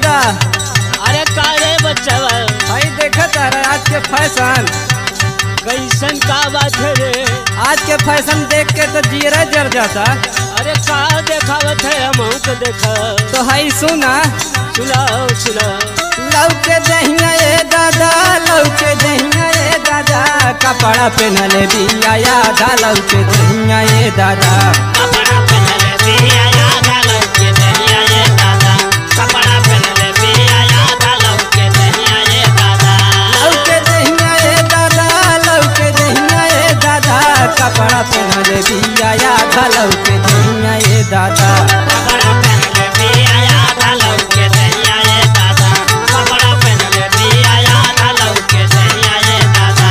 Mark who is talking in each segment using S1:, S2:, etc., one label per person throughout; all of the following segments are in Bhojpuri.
S1: दादा
S2: अरे का रे बच्चा
S1: भाई देखा तारा आज के फैशन
S2: कैसन का बात है रे
S1: आज के फैशन देख के तो जीरा जर जाता
S2: अरे का देखावत है हम तो देखा
S1: तो हाई सुना
S2: सुनाओ सुनाओ
S1: लौके दहिया ए दादा लौके दहिया ए दादा कपड़ा पहनले बिया यादा लौके दहिया ए दादा
S2: कपड़ा पहनले बिया याद आलो के दहिया ये दादा कपड़ा पहनले बिया याद आलो के दहिया ये दादा
S1: लौके दहिया ए दादा लौके दहिया ए दादा कपड़ा पहनले बिया यादा लौके दहिया ए दादा
S2: कपड़ा पहनले बिया याद आलो के दहिया ये दादा कपड़ा पहनले बिया याद आलो के दहिया ये दादा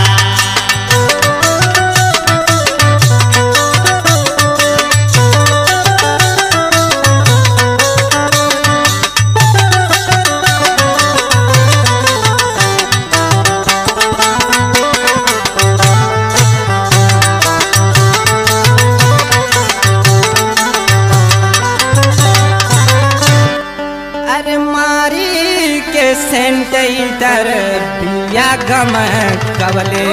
S1: अरे मारी के सेंटर बिया गम कवले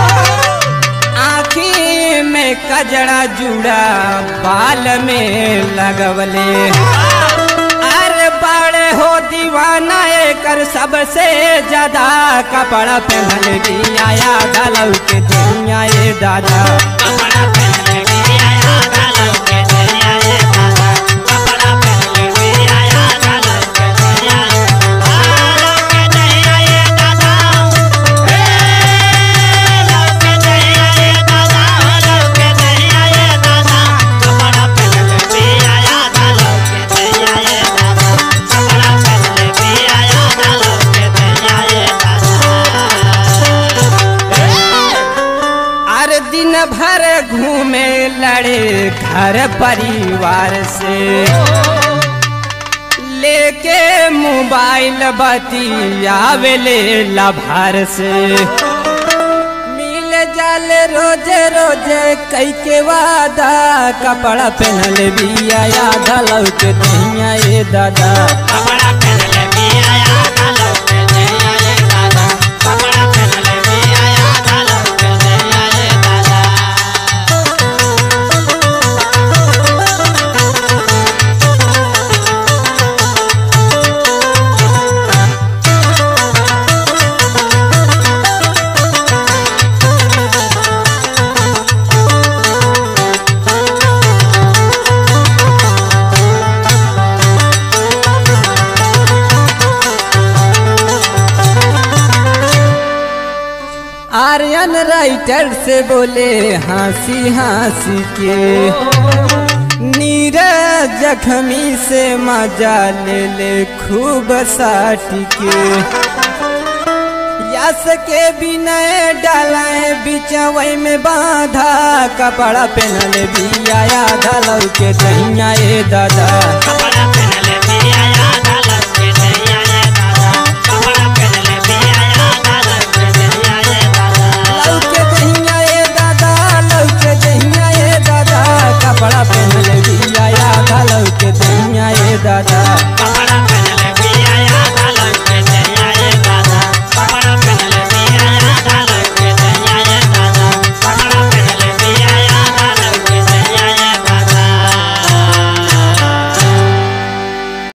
S1: आँखी में कजड़ा जुड़ा बाल में लगवले अरे बड़े हो दीवाना कर सबसे ज्यादा कपड़ा पहनल बिया याद लौ के दुनिया ये दादा
S2: कपड़ा पहनले बिया याद आलो के दहिया ये दादा कपड़ा पहनले बिया याद आलो के दहिया आलो के दहिया ये दादा हे लो के दहिया ये दादा लो के दहिया ये दादा कपड़ा पहनले बिया याद आलो के दहिया ये दादा कपड़ा पहनले बिया याद आलो के दहिया ये दादा
S1: अरे दिन भर घूमे लड़े घर परिवार से लेके मोबाइल बतियावेले लभार से मिल जाल रोज रोज कई के वादा कपड़ा पहनल बिया याद लौट दहिया ए दादा
S2: कपड़ा पहनले बिया याद आलो के दहिया ये दादा कपड़ा पहनले बिया याद आलो के दहिया ये दादा
S1: आर्यन राइटर से बोले हंसी हंसी के नीरज जखमी से मजा ले ले खूब साटी के यस के बिनय डालाए बिचवई में बांधा कपड़ा पहनले बिया याद लौ के दहिया ए दादा
S2: कपड़ा